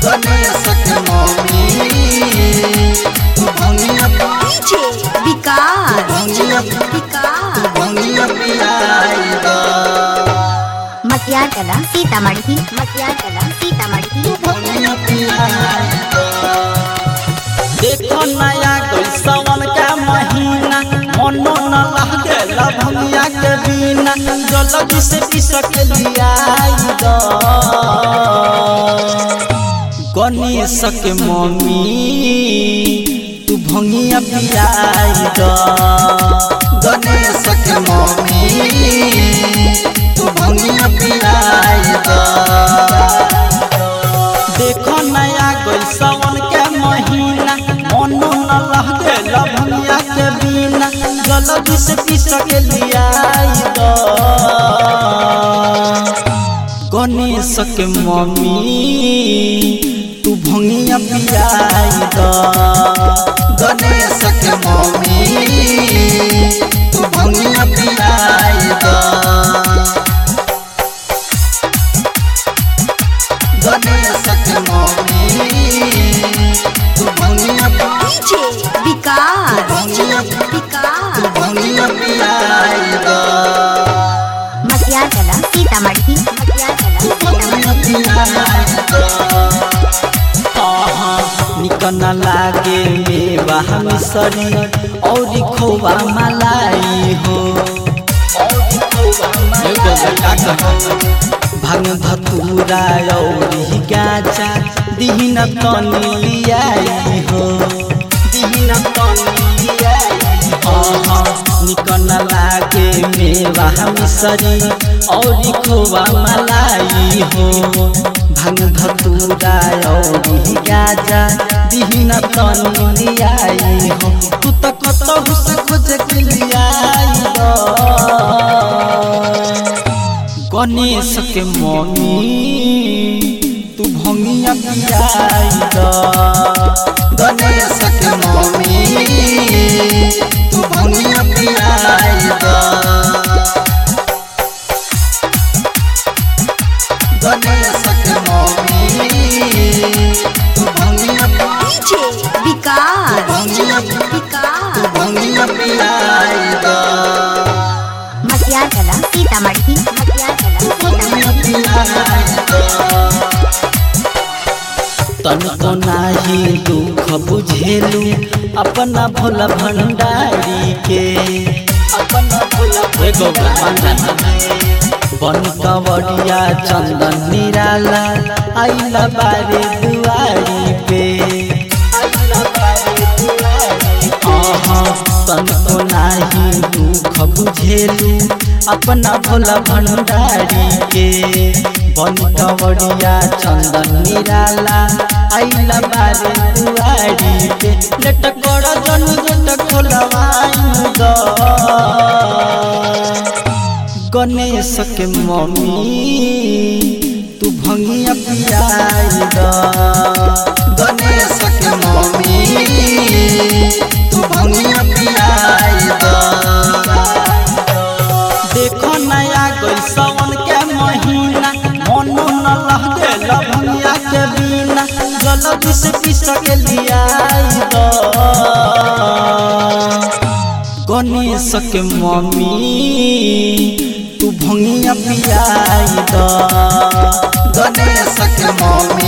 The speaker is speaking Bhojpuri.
गणेश के मम्मी तू भंगिया डीजे विकास भंगिया विकास भंगिया पियाई दा मटियार कला सीतामढ़ी मटियार कला सीतामढ़ी भंगिया पियाई दा देखो नया कोई सावन का महीना मनो न लागेला भंगिया के बिना जल्दी से पिसक लिया गणेश के मम्मी तू भंगिया पियाई द गणेश के मम्मी तू भंगिया पियाई दा देखो नया कोई सावन के महीना मनो न लागेला भंगिया के बिना जल्दी से पिसक लिया गणेश के मम्मी तू भंगिया पियाई द गणेश के मम्मी तू भंगिया पियाई दा गणेश के मम्मी तू भंगिया डीजे विकास भंगिया विकास तू भंगिया पियाई दा मटियार कला सीतामढ़ी मटियार कला भंगिया पियाई दा निकन लागे मेवा मिसरी और खोवा मलाई हो भांग धतूरा और गाचा दीन तनी लियाई हो दीन तनी लियाई हो निकन लागे मेवा मिसरी और खोवा मलाई हो भांग धतूरा और गाजा दीन तनी लियाई हो तू त कतहु से खोज के लियाई हो गणेश के मम्मी तू भंगिया पियाई द गणेश के मम्मी तू भंगिया पियाई दा गणेश के मम्मी तू भंगिया डीजे विकास भंगिया विकास तू भंगिया पियाई दा मटियार कला सीतामढ़ी मटियार कला भंगिया सीतामढ़ी पियाई दा तनको नाही दुख बुझेलू अपना भोला भंडारी के अपना भोला भंडारी बन कवड़िया चंदन निराला आइला बारे दुआरी पे आइला बारे दुआरी आहा तनको नाही दुख बुझेलू अपना भोला भंडारी के बन कवड़िया चंदन निराला आइला बारे दुआरी पे लेट कर जन गेट खोलवाई द गणेश के मम्मी तू भंगिया पियाई द गणेश के मम्मी तू भंगिया पियाई दा देखो नया कोई सावन के महीना मनो न लागेला भंगिया के बिना जल्दी से पिसक लियाई द गणेश के मम्मी तू भंगिया पियाई द गणेश के मम्मी